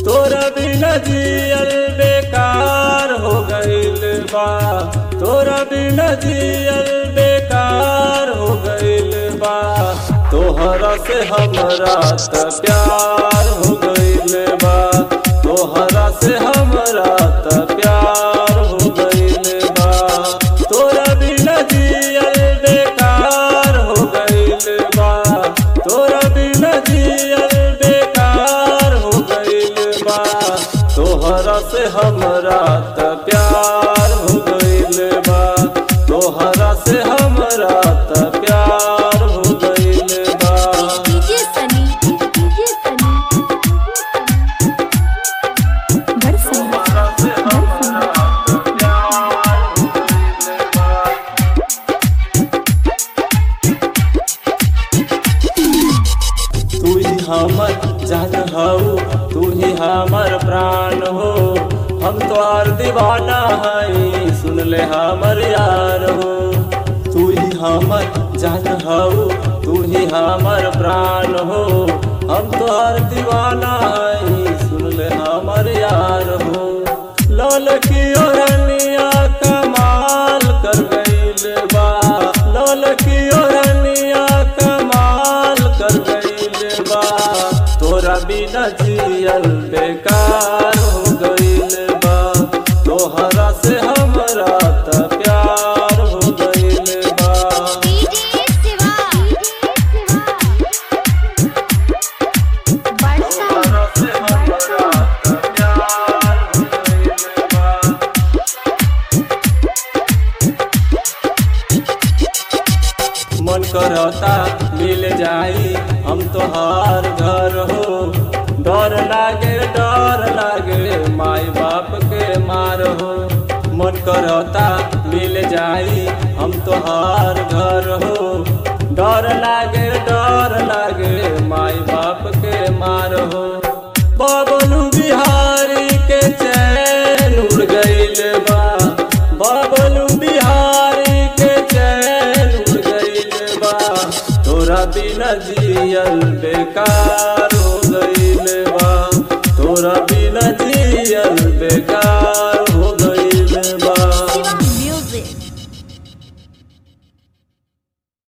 तोरा बिना जियल बेकार हो गइल बा तोरा बिना जियल बेकार हो गइल बा तोहरा से हमरा त प्यार हो गइल बा तोहरा से हमरा त प्यार हो गइल बा तोरा बिना जियल बेकार हो गइल बा तोरा बिना जियल बेकार हो गइल बा तोहरा से हमरा त प्यार हो गइल बा तोहरा से हमरा त प्यार हो गइल बा डीजे सनी डीजे सनी बरसा तोहरा से हमरा त प्यार हो गइल बा तू ही हमर जान हऊ तू ही हमर प्राण हो हम तोहार दीवाना हई सुन ले हमर यार हो तू ही हमर जान हऊ तू ही हमर प्राण हो हम तोहार दीवाना हई सुन ले हमर यार हो लाल की ओरनिया कमाल कर गइल बा लाल की ओरनिया कमाल कर गइल बा तोरा बिना जियल बेकार हो गइल बा तोहरा से हमरा त प्यार हो गइल बा डीजे शिवा बरसा तोहरा से हमरा त प्यार हो गइल बा मन करता मिल जाई हम तोहार घर हो डर लागे डर लागे माई बाप के मार हो मन करता मिल जाई हम तोहार घर हो डर लागे डर लागे माई बाप के मार हो बाबलू बिहारी के चैन उड़ गइल बा बाबलू बिहारी के चैन उड़ गइल बा तोरा बिना जियल